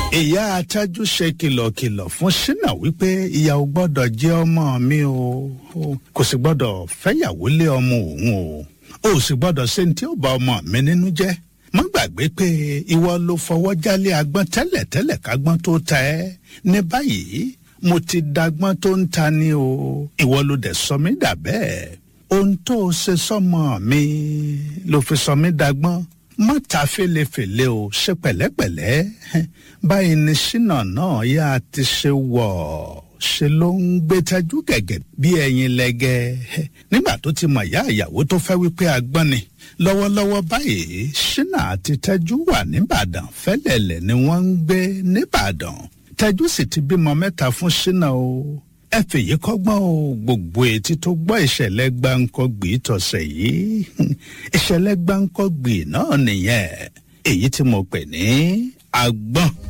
ìyá atájú ṣe kìlọ̀kìlọ̀ fún ṣínà wípé ìyá ò gbọ́dọ̀ jẹ́ ọmọ mi o kò sì gbọ́dọ̀ fẹ́yàwó lé ọmọ òun o ó sì gbọ́dọ̀ ṣe ní tí ó bá ọmọ mi nínú jẹ́ má gbàgbé pé ìwọ ló fọwọ́ jálé agbọ́n tẹ́lẹ̀tẹ́lẹ̀ kágbọ́n tó ta ẹ́ ní báyìí mo ti dagbọ́n tó ń ta ni o ìwọ ló dẹ̀ sọ mí dà bẹ́ẹ̀ ohun tó o ṣe sọmọ mi ló fi sọ mí dagbọ́n má ta fèlèfèlè o ṣe pẹ̀lẹ́pẹ̀lẹ́ báyìí ni ṣínà náà yá ti ṣe wọ̀ ṣe ló ń gbé tẹ́jú gẹ̀gẹ̀ bí ẹyin lẹ́gẹ́ nígbà tó ti mọ̀ ìyá ìyàwó tó fẹ́ wípé agbọ́n ni lọ́wọ́lọ́wọ́ báyìí ṣínà àti tẹ́jú wà nìbàdàn fẹ́lẹ̀lẹ̀ ni wọ́n ń gbé nìbàdàn tẹ́jú sì ti bímọ mẹ́ta fún ṣínà o ẹ fèyí kọ́gbọ́n o gbogbo etí tó gbọ́ ìṣẹ̀lẹ̀ gbáǹkọ́gbì tọ̀sẹ̀ yìí ìṣẹ̀lẹ̀ gbáǹkọ́gbì náà nìyẹn èyí tí mo pè ní agbọ́n.